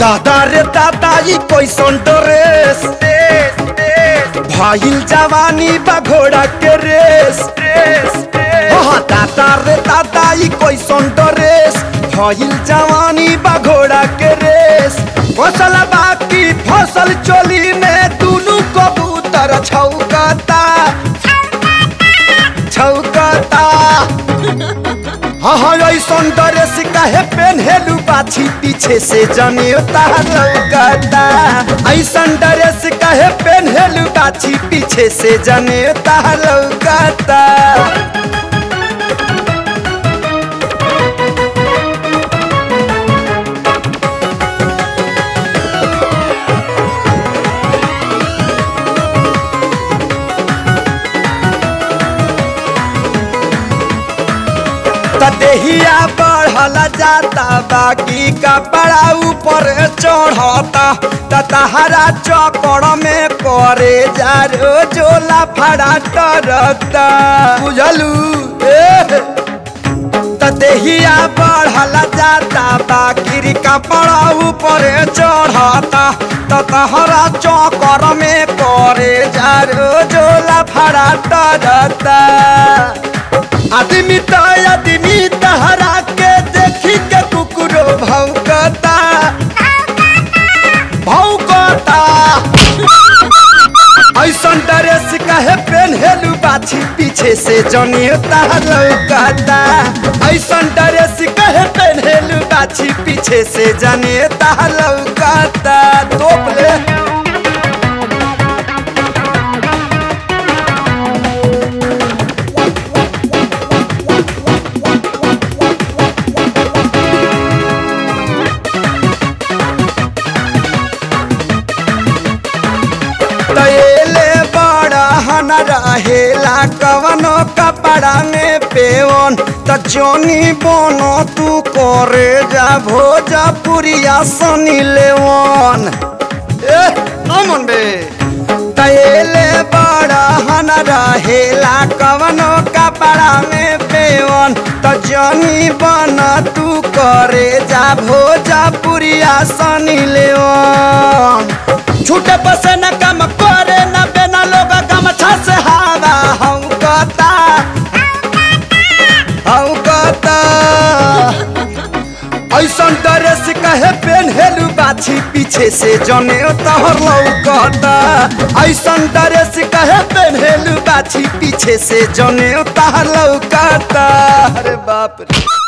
दादा रे दादा ई कैसन ड्रेस भाईल जवानी बा घोड़ा के रेस हाँ दादा रे दादा ई कैसन ड्रेस भाईल जवानी बा घोड़ा के रेस फसल बाकी फसल चोली में दुनू कबूतर छौकता छौकता हाँ हाँ ऐसन ड्रेस काहे पेन्हेलू बाछी पीछे से जनियोता लौकता ऐसन ड्रेस काहे पेन्हेलू बाछी पीछे से जनियोता लौकता त देहिया बढ़ल जाता बाकी कपड़ा ऊपर चढ़ता त तहरा चौकड़ में करे जा रो जोला फड़ा टरता बुझलू ए त देहिया बढ़ल जाता बाकी कपड़ा ऊपर चढ़ता त तहरा चौकड़ में करे जा रो जोला फड़ा टरता आदमी तो आदमी तहरा के देखी के कुकुरो भौंकता भौंकता ऐसन ड्रेस काहे पेन्हेलू बाछी पीछे से जनियोता लौकता ऐसन ड्रेस काहे पेन्हेलू बाछी पीछे से जनियोता लौकता तोप ले तैले बड़ा हन रहेला कवनो कपड़ा में पेवन त जोनी बोनो तू करे जा भोजपुरिया सनी लेवन ए अमन बे तैले बड़ा हन रहेला कवनो कपड़ा में पेवन त जोनी बन तू करे जा भोजपुरिया सनी लेवन छूटे बसे न काम करे न बेना लोग गमछा से हवा हम कता हम कता ऐसन ड्रेस कहे पेन्हेलू बाछी पीछे से जने तहर लौकता ऐसन ड्रेस कहे पेन्हेलू बाछी पीछे से जने तहर लौकता अरे बाप रे